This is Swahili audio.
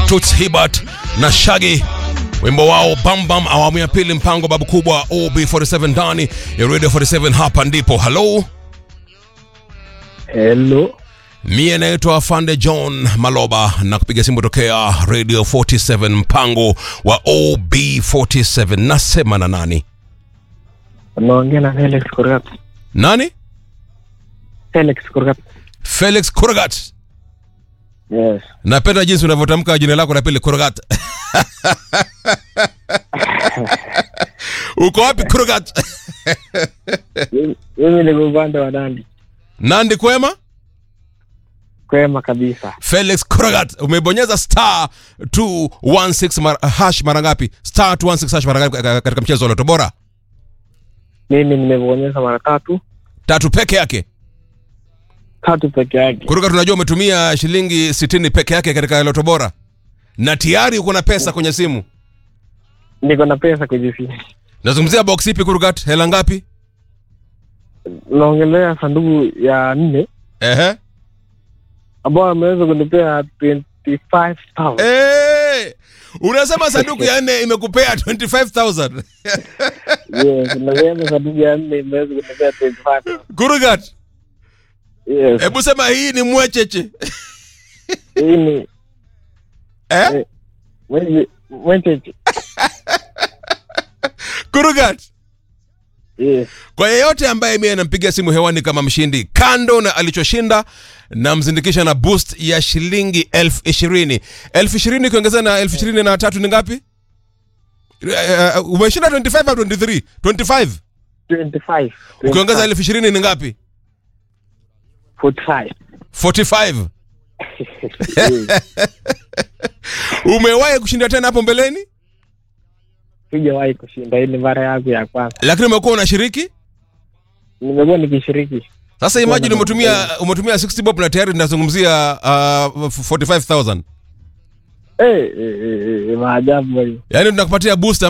Toots Hibbert na Shaggy wimbo wao Bambam, awamu ya pili, mpango babu kubwa OB47 ndani ya Radio 47. Hapa ndipo halo, Hello. mie naitwa Afande John Maloba na kupiga simu tokea Radio 47, mpango wa OB47. Nasema na nani? Unaongea na Felix Kurgat. Nani? Felix Kurgat. Felix Kurgat. Yes. Napenda jinsi unavyotamka jina lako la pili Kurgat. Uko wapi Kurgat? Mimi- Mimi ni upande wa Nandi. Nandi kwema? Kwema kabisa. Felix Kurgat, umebonyeza star 216 mar, hash mara ngapi? Star 216 hash mara ngapi ka- katika mchezo wa Loto Bora? Mimi nimebonyeza mara tatu, Tatu peke yake. tatu peke yake. Kurgat, tunajua umetumia shilingi 60 peke yake katika Loto Bora na tayari uko na pesa kwenye simu. Niko na pesa kwenye simu. Nazungumzia box ipi Kurgat? Hela ngapi? Naongelea sanduku ya nne Ehe. ambao ameweza kunipea 25,000. Eh! Unasema sanduku ya nne imekupea 25000. Yes, nasema sanduku ya nne imeweza kunipea 25,000. Kurgat, Yes. hebu sema hii ni mwecheche. Hii ni Eh? mwenye mwenye Kurgat. Yes. Kwa yeyote ambaye mimi anampiga simu hewani kama mshindi, kando na alichoshinda, namzindikisha na boost ya shilingi elfu ishirini. Elfu ishirini ukiongeza na elfu ishirini na tatu ni ngapi? Uh, umeshinda 25 au 23? 25. 25. Ukiongeza elfu ishirini ni ngapi? 45. 45. Yes. Umewahi kushinda tena hapo mbeleni, Sijawahi kushinda, hii ni mara yangu ya kwanza. lakini umekuwa unashiriki. Nimekuwa nikishiriki. Sasa imagine umetumia umetumia 60 bob na tayari tunazungumzia uh, 45000. Eh, eh, eh, eh, maajabu hayo. Yaani tunakupatia boost